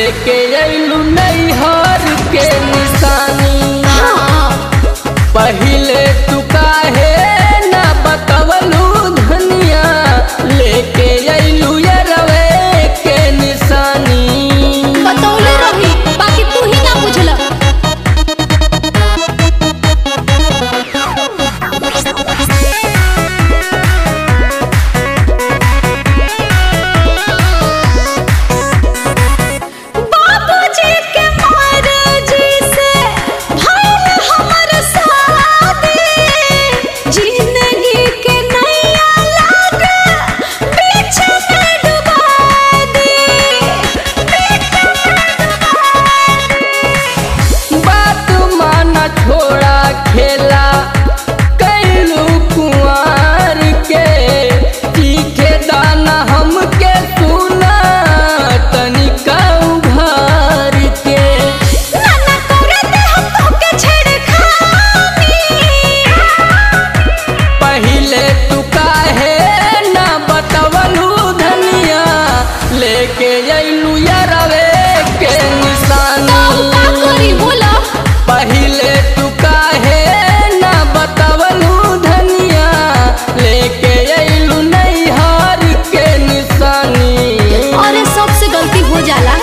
लेके अइलू नैहर के निशानी हाँ पहिले तू काहे ना बतवलू धनिया लेके अइलू यरवे के निशानी बतौले रही बाकी तू ही ना बुझल बाबूजी के मर्जी से भइल हमर शादी जिंदगी के नैया लागे बीच में डुबा दी बीच में डुबा बात माना छोड़ा खेला कैलू कुंवर के तीखे दाना हमके सुना तनिका उघार के नाना करते हम तोके छेड़खानी पहिले तू काहे ना बतवलू धनिया लेके अइलू यरवे के तो का निशानी करी बोला पहिले तू काहे ना बतवलू धनिया लेके अइलू नैहर के निशानी अरे सबसे गलती हो जाला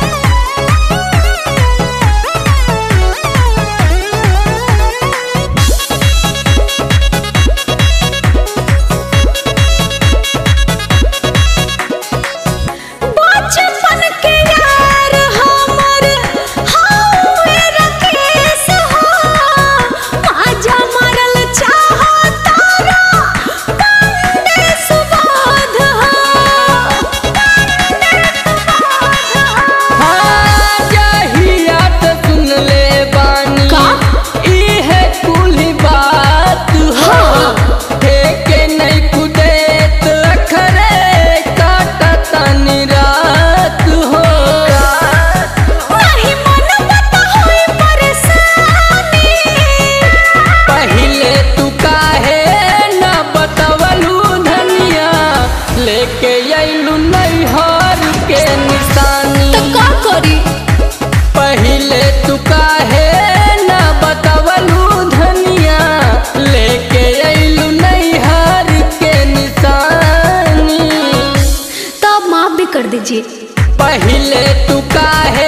बचपन के यार हमर हौवे रकेश हो माजा मारल चाहो तारा पंडे सुबोध हो हाँ, जहिया त सुन ले बानी का? इहे कुल बात हो ठेके नहीं कुदेत अखरे काटतनी रात हो नहीं मन बता होई परेशानी पहिले तू काहे ना बतवलू धनिया लेके अइलू नैहर के निशानी तो का करी पहिले तू काहे ना बतवलू धनिया लेके अइलू नैहर के निशानी तब माफ भी कर दीजिए पहिले तू काहे